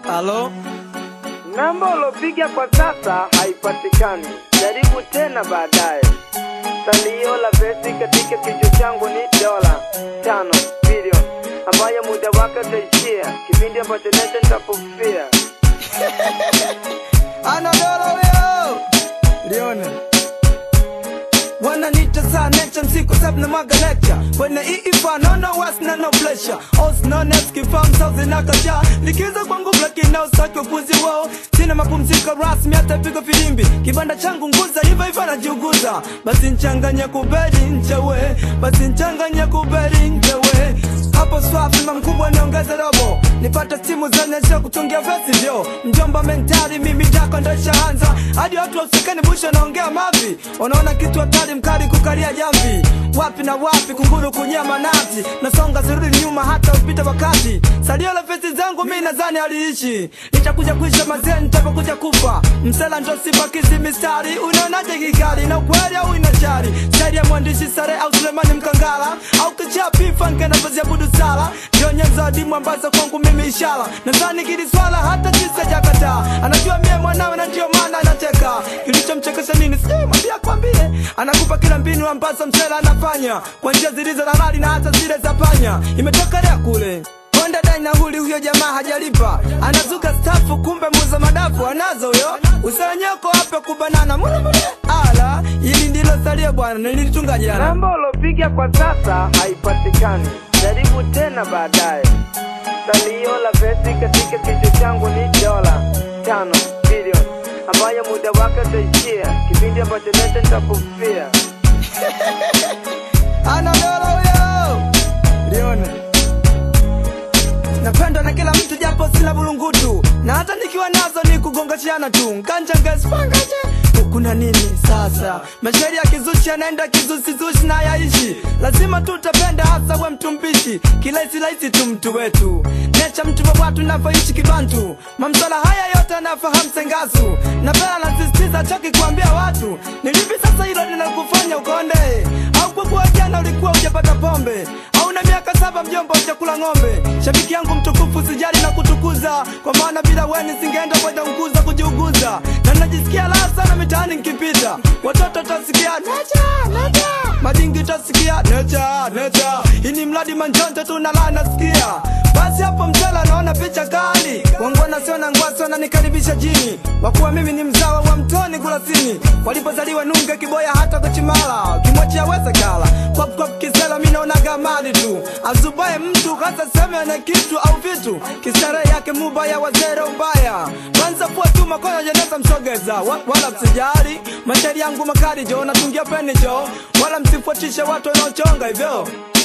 Halo, Namba ulopiga kwa sasa haipatikani, jaribu tena baadaye. Salio la pesi katika kichwa changu ni dola tano bilioni ambayo muda wake utaishia kipindi ambacho nete nitapofia. anadoro huyo lione wananiita saa nature msiku sabu na mwaga lecture kwenye iifa nono was na no pressure os known as kifam sauzi na kacha likiza kwangu lakini na usaki upuzi wao sina mapumziko rasmi hata pigo filimbi kibanda changu nguza hivyo hivyo najiuguza basi nchanganya kuberi nchewe basi nchanganya kuberi nchewe hapo swafi mkubwa niongeze robo nipate simu zonyesha kutungia vesi vyo mjomba mentali mimi dako ndo ishaanza hadi watu wausikani busha naongea mavi unaona kitu hatari mkali kukalia jamvi wapi na wapi kunguru kunyama nazi nasonga zirudi nyuma hata upita wakati salio la vesi zangu mi nadhani aliishi nitakuja kuisha mazee nitapokuja kufa msela ndo sibakizi mistari unaonaje kikali na ukweli au inachari staili ya mwandishi sare au sulemani mkangala au kichapifa nkenafazia budu sala ndio nyenzo adimu ambazo kwangu mimi ishara nadhani kili swala hata jisa jakataa anajua mie mwanawe na ndio maana anacheka kilichomchekesha nini sijui mwambia kwambie anakupa kila mbinu ambazo msela anafanya kwa njia zilizo na mali na hata zile za panya imetokelea kule Konda dai na huli huyo jamaa hajalipa anazuka stafu kumbe muza madafu anazo huyo usanyeko hapa kubanana mule mule ala hili ndilo salio bwana nilitunga jana Namba ulopiga kwa sasa haipatikani, jaribu tena baadaye. Salio la pesi katika kichwa changu ni dola tano bilioni ambayo muda wake utaishia kipindi ambacho nete nitapofia. anadoro huyo lione napendwa na kila mtu japo sina bulungutu na hata nikiwa nazo ni kugongashiana tu nkanjangaspangaje kuna nini sasa mashairi ya kizushi yanaenda kizusizushi na yaishi lazima tu utapenda hasa we mtu mbishi kilahisirahisi tu mtu wetu necha mtu wa watu navyoishi kibantu mamsala haya yote anafahamu sengasu na pela nasisitiza choki kuambia watu nilipi sasa hilo linakufanya ukonde au kwa kuwa jana ulikuwa ujapata pombe au na miaka saba mjomba ujakula ng'ombe shabiki yangu mtukufu sijali na kutukuza kwa maana bila weni singeenda kwenda nguza kujiuguza na najisikia raha sana mitaani nkipita watoto tasikia necha necha madingi tasikia necha necha ini mradi manjonjo tu na raha nasikia basi hapo mtela naona picha kali wangwana sio na ngwasi wananikaribisha jini wakuwa mimi ni mzawa wa mtoni kurasini walipozaliwa nunge kiboya hata kuchimala kimwachia weze kala kwap kwap kisela mi naonaga mali tu azubaye mtu hasa seme ana kitu au vitu kistarehe yake mubaya wazere ubaya kwanza kuwa tu makono jeneza msogeza wa, wala msijari mashairi yangu makali jo natungia peni jo wala msifuatishe watu wanaochonga hivyo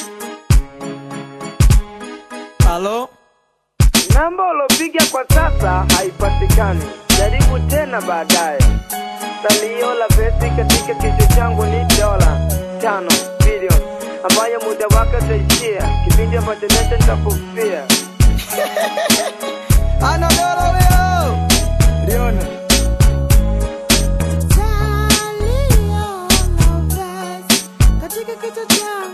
halo Namba ulopiga kwa sasa haipatikani, jaribu tena baadaye. Salio la pesi katika kichwa changu ni dola tano bilioni ambayo muda wake utaishia kipindi ambacho nete nitapofia. anadoro huyo lione Salio na vesi katika kichwa changu